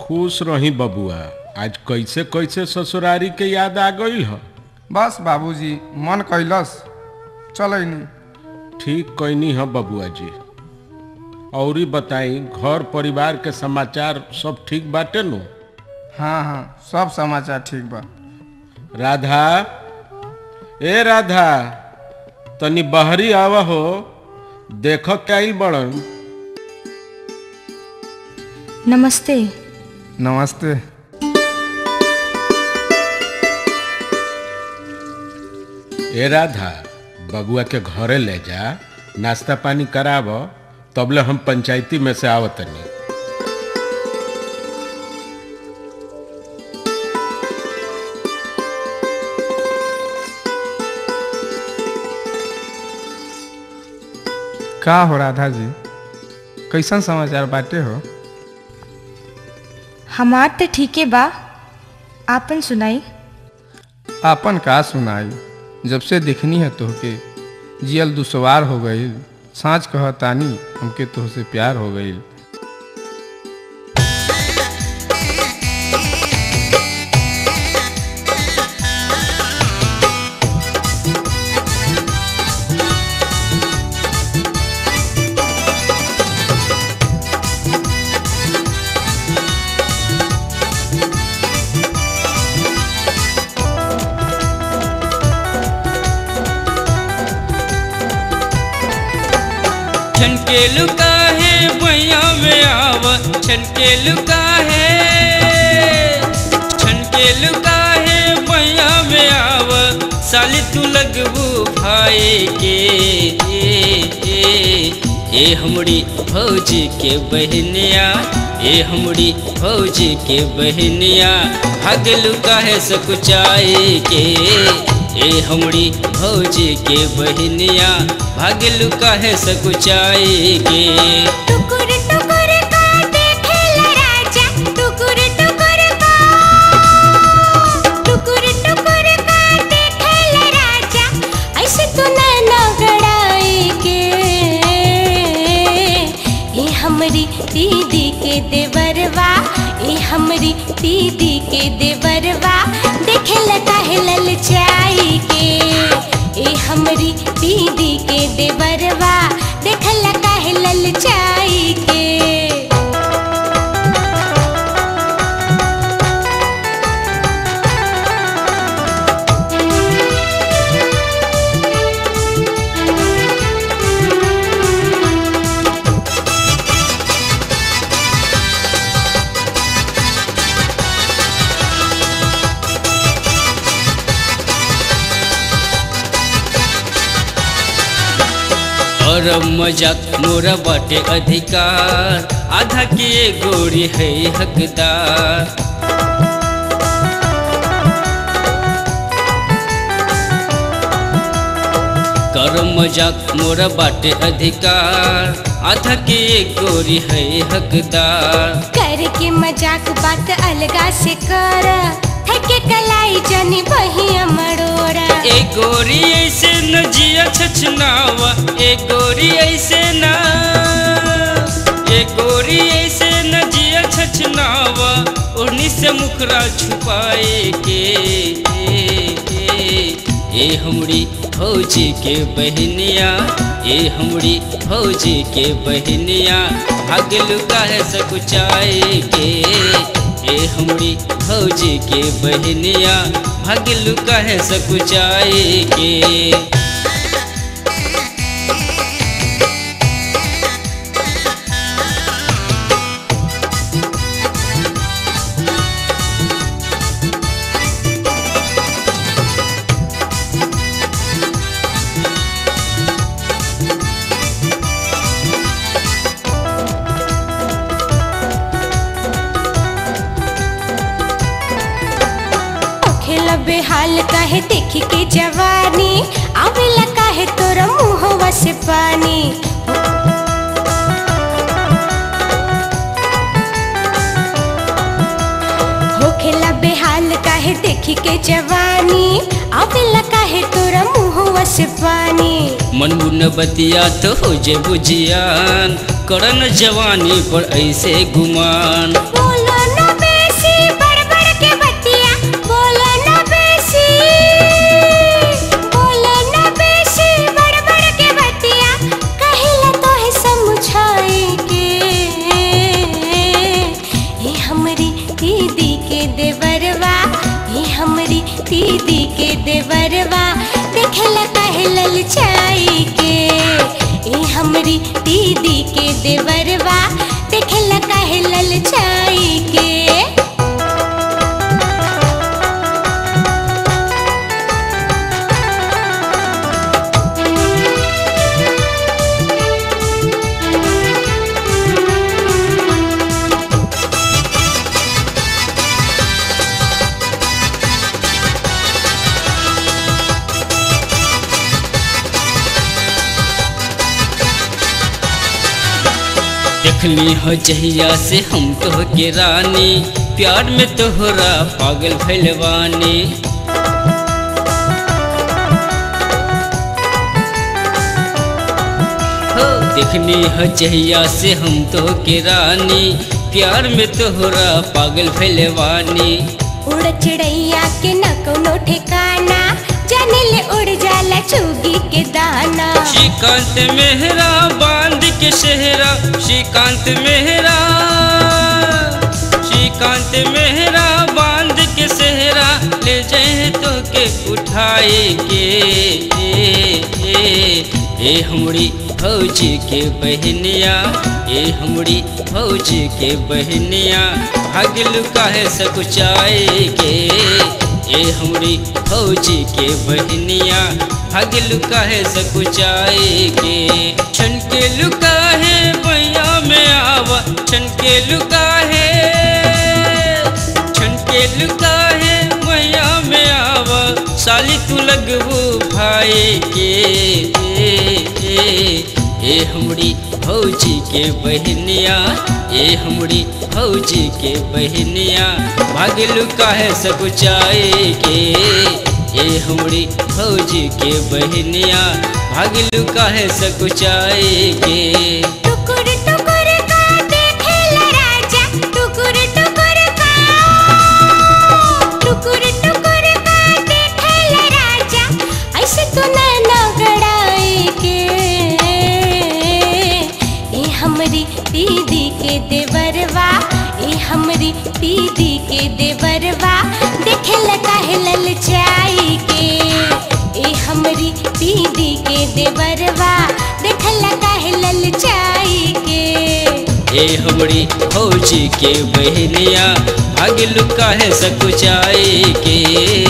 खुश रही बबुआ आज कैसे कैसे ससुरारी के याद आ गई ह बस बाबूजी मन कैलस चलैनी ठीक कैनी ह बबुआ जी औरी बताई घर परिवार के समाचार सब ठीक बाटे नु हाँ हाँ सब समाचार ठीक बा राधा ए राधा तनी बहरी आवा हो देख के आइल बड़न नमस्ते नमस्ते ए राधा बबुआ के घरे ले जा नाश्ता पानी कराव तबले हम पंचायती में से आवतनी का हो राधा जी कैसन समाचार बाटे हो हमार तो ठीके बा आपन सुनाई आपन का सुनाई जब से देखनी है तोहके जियल दुसवार हो गईल सांच कह तानी हमके तोहसे प्यार हो गईल छनके लुका है भैया में आव छनके लुका है छनके लुका है भैया में आव साली तू लगबू भाई के ए, ए, ए हमड़ी भौजी के बहनिया ए हमड़ी भौजी के बहनिया भागलू काहे सकुचाई के ए हमड़ी भौजी के बहनिया भागलू काहे सकुचाई के टुकुर टुकुर का देखेला राजा टुकुर टुकुर का टुकुर टुकुर का देखेला राजा ऐसे तो नैना गड़ाई के ए हमरी दीदी के देवरवा ए हमरी दीदी के देवरवा देखेला काहे ललचाई के ए हमरी दीदी के देवरवा देखला काहे ललचाई के और मजाक मोरा बाटे अधिकार आधा के गोरी है हकदार कर मजाक मोरा बाटे अधिकार आधा के गोरी है हकदार करके मजाक बात अलगा से कर थके कलाई जनी बहिया मड़ोरा ए गोरी ऐसे न जिया छछनावा ए गोरी ऐसे न ए गोरी ऐसे न जिया छछनावा ओढ़नी से मुखरा छुपाए के ए, ए, ए हमड़ी फौजी के बहनिया ए हमड़ी फौजी के बहनिया भागलू काहे सकुचाए के ए हमड़ी फौजी के बहनिया भागलू काहे सकुचाए के खेला बेहाल काहे देखी के जवानी आवेला काहे तोरा मुहवा से पानी हो खेला बेहाल काहे देखी के जवानी आवेला काहे तोरा मुहवा से पानी मन मुन बतिया तो हो जे बुझियान करन जवानी पर ऐसे गुमान बोलो ना देवरवा देखेला काहे ललचाई के देखली हो जहिया से हम तो के रानी प्यार में तोहरा पागल भैलवानी हो देखली हो जहिया से हम तो के रानी प्यार में तोहरा पागल भैलवानी उड़ चिड़ैया के न कोनो ठिकाना जाने ले उड़ जाला चुगी के दाना श्रीकांत मेहरा बांध के शहरा श्रीकांत मेहरा श्रीकांत मेहरा बांध के सहरा ले जाए तो के उठाए के ए, ए, ए हमड़ी फौजी के बहनिया ए हमड़ी फौजी के बहनिया भागल काहे सकुचाए के ए हमरी फौजी के बहनिया भागल काहे सकुचाए के छन के लुका है बैया में आवा छन के लुका है छन के लुका है बैया में आवा साली तू लगबू भाई के ए, ए, ए हमरी फौजी के बहनिया ए हमरी फौजी के बहनिया भागलू काहे सकुचाए के ए हमरी फौजी के बहनिया भागलू काहे सकुचाए के टुकुर टुकुर का देखेला राजा टुकुर टुकुर का टुकुर टुकुर का देखेला राजा ऐसे तो नैना गड़ाई के ए हमरी दीदी के देवरवा ए हमरी दीदी के देवरवा देखेला काहे ललचाई के ए हमरी दीदी के देवरवा देखला काहे ललचाई के ए हमरी फौजी के बहनिया भागलू काहे सकुचाए के